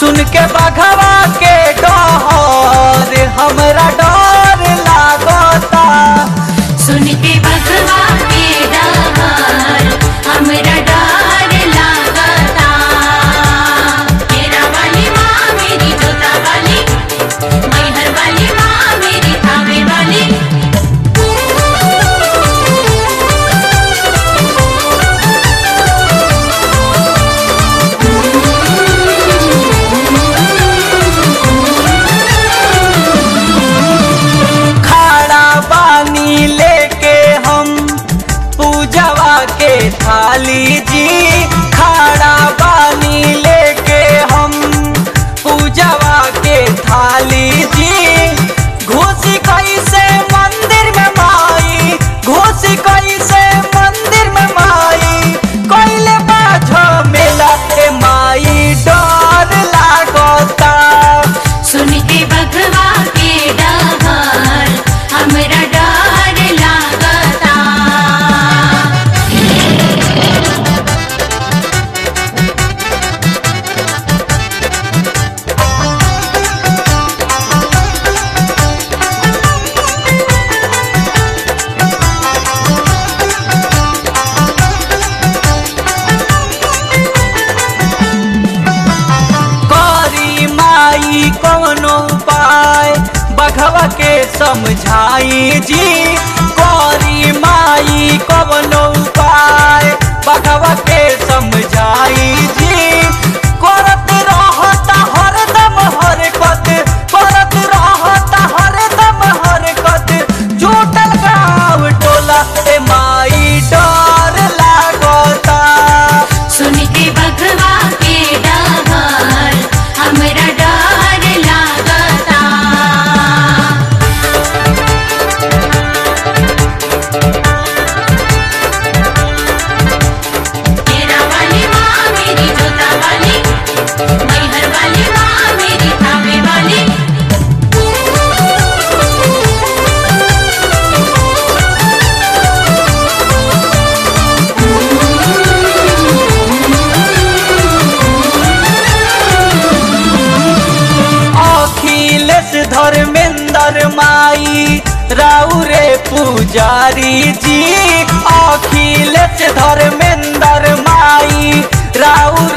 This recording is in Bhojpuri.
सुन के बघवा के डहर हमरा डर लागता सुन के बघवा के डहर हमरा डर लागता तेरा वाली माँ मेरी जोता वाली मैहर वाली माँ मेरी थावे वाली खाड़ा पानी लेके हम पूजवा के थाली जी खाड़ा पानी लेके हम पूजवा के थाली जी घुसी कैसे मंदिर में माई घुसी कैसे मंदिर में माई कैले बाझो मेला ए माई डर लागता सुन के बघवा के डहर हमरा डर लागता करी माई कोनो उपाय बघवा के समझाई जी करी माई कोनो उपाय बघवा के समझाई जी करत रहता हरदम हरकत करत रहता हरदम हरकत जुटल गाँव टोला ए माई डर लागता सुन के बघवा के डहर हमरा डर लागता तेरा वाली माँ मेरी जोता वाली मैहर वाली माँ मेरी थावे वाली अखिलेश धर्मेंद्र माई राउरे पुजारी जी अखिलेश धर्मेंद्र माई राउर